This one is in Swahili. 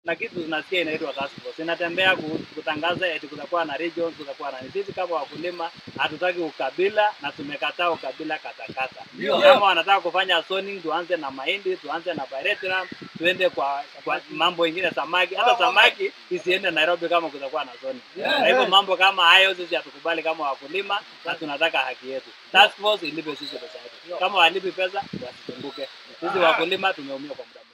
na kitu tunasikia inaitwa task force inatembea ku- kutangaza eti kutakuwa na regions, kutakuwa na sisi kama wakulima hatutaki ukabila na tumekataa ukabila katakata. Ndio. Kama wanataka kufanya zoning, tuanze na mahindi, tuanze na pyrethrum, tuende kwa, kwa mambo ingine samaki. Hata samaki isiende Nairobi kama kutakuwa na zoning. Yeah. Kwa hivyo mambo kama hayo sisi hatukubali kama wakulima na tunataka haki yetu. Task force ilipe sisi pesa yetu. Kama walipi pesa wasizunguke. Sisi wakulima tumeumia kwa muda